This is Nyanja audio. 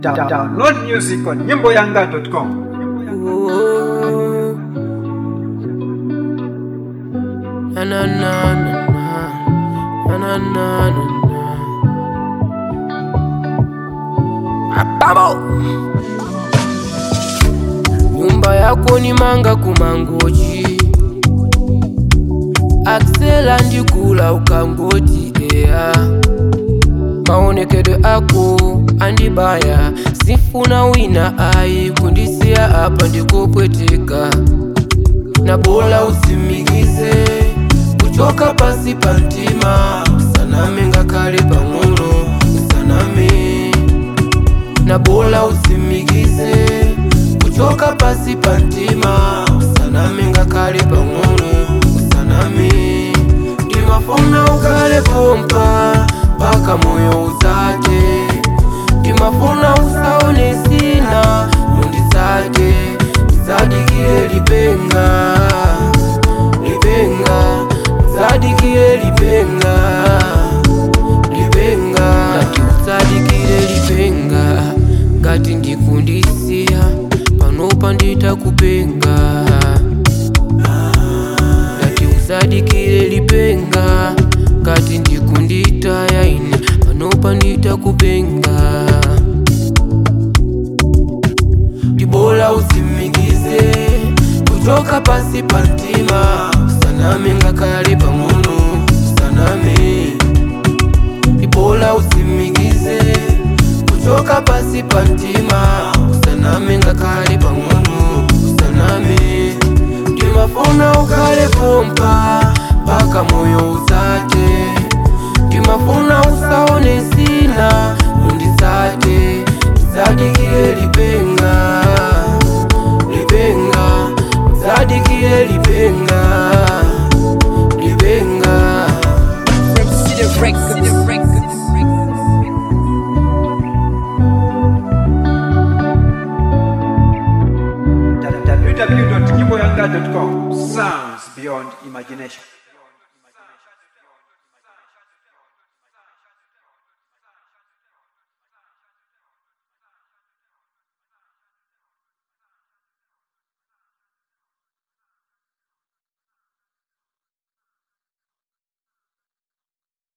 Da- Download music on nyimboyanga.com. Na na na na na na na na na. Ababo. Nyumba yako ni manga kumangoji Axela ndikula ukangoti ea maonekedo ako andibaya sifuna wina ayi kundisiya apa ndikopweteka na bola usimikize kuchoka pasi pa mtima usaname ngakale pang'ono usaname na bola usimikize kuchoka pasi pa mtima usaname ngakale pang'ono usaname ndimafuna ukale pompa mpaka moyo uzake ndimafuna usaone sina munditsake zadikile lipenga lipenga zadikile lipenga lipenga ngati usadikile lipenga ngati ndikundisiya panopa nditakupenga ngati usadikile lipenga ngati ndikunditaya ine panopa nditakupenga ndibola usimikize kuchoka pasi pa mtima usaname ngakale pang'ono usaname ndibola usimikize kuchoka pasi pa mtima usaname ngakale pang'ono usaname ndimafuna ukale pompa mpaka moyo uzate ndimafuna usaone sina unditsate zadikile lipenga lipenga zadikile lipenga lipenga www.nyimboyanga.com. Sounds beyond imagination.